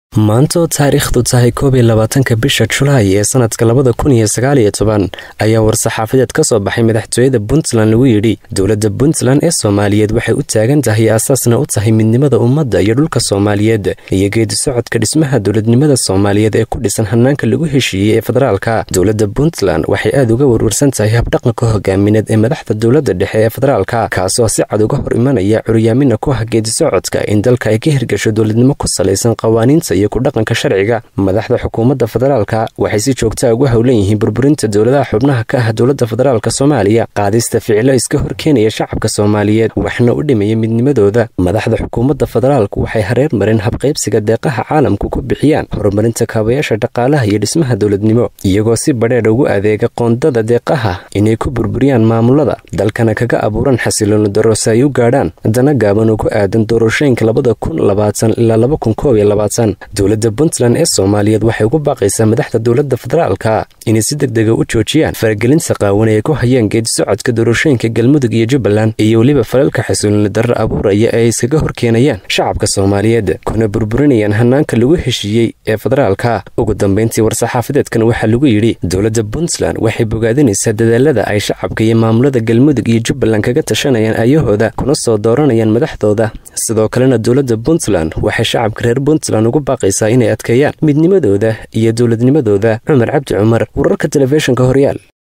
maanta oo taariikhdu tahay koob iyo labaatanka bisha julaay ee sanadka labada kun iyo sagaaliyo toban ayaa war-saxaafadeed ka soo baxay madaxtooyada puntland lagu yidhi dowladda puntland ee soomaaliyeed waxay u taagan tahay aasaasna u tahay midnimada ummadda iyo dhulka soomaaliyeed iyo geedi socodka dhismaha dowladnimada soomaaliyeed ee ku dhisan hanaanka lagu heshiiyey ee federaalka dowladda puntland waxay aad uga warwarsan tahay habdhaqanka hogaamineed ee madaxda dowladda dhexe ee federaalka kaasoo si cad uga hor imanaya curyaamina ku ah geedi socodka in dalka ay ka hirgasho dowladnimo ku salaysan qawaaniinta iyo kudhaqanka sharciga madaxda xukuumadda federaalka waxay si joogtaa ugu howlan yihiin burburinta dowladaha xubnaha ka ah dowladda federaalka soomaaliya qaadista ficilo iska horkeenaya shacabka soomaaliyeed waxna u dhimaya midnimadooda madaxda xukuumadda federaalku waxay hareer mareen habqaybsiga deeqaha caalamku ku bixiyaan horumarinta kaabayaasha dhaqaalaha iyo dhismaha dowladnimo iyagoo si badheedh ugu adeega qoondada deeqaha inay ku burburiyaan maamulada dalkana kaga abuuran xasilooni daro si ay u gaadhaan dana gaaban oo ku aadan doorashooyinka labada kun labaatan ilaa laba kun koob iyo labaatan dowladda puntland ee soomaaliyeed waxay ugu baaqaysaa madaxda dowladda federaalka inay si deg dega u joojiyaan faragelinta qaawan ay ku hayaan geedi socodka doorashooyinka galmudug iyo jubbaland iyo weliba falalka xasuulini darro abuuraya ee ay iskaga horkeenayaan shacabka soomaaliyeed kuna burburinayaan hanaanka lagu heshiiyey ee federaalka ugu dambayntii war-saxaafadeedkan waxaa lagu yidhi dowladda puntland waxay bogaadinaysaa dadaalada ay shacabka iyo maamulada galmudug iyo jubbaland kaga tashanayaan ayahooda kuna soo dooranayaan madaxdooda sidoo kalena dowladda puntland waxay shacabka reer puntland ugu baaqaysaa inay adkeeyaan midnimadooda iyo dowladnimadooda cumar cabdi cumar wararka telefishinka horyaal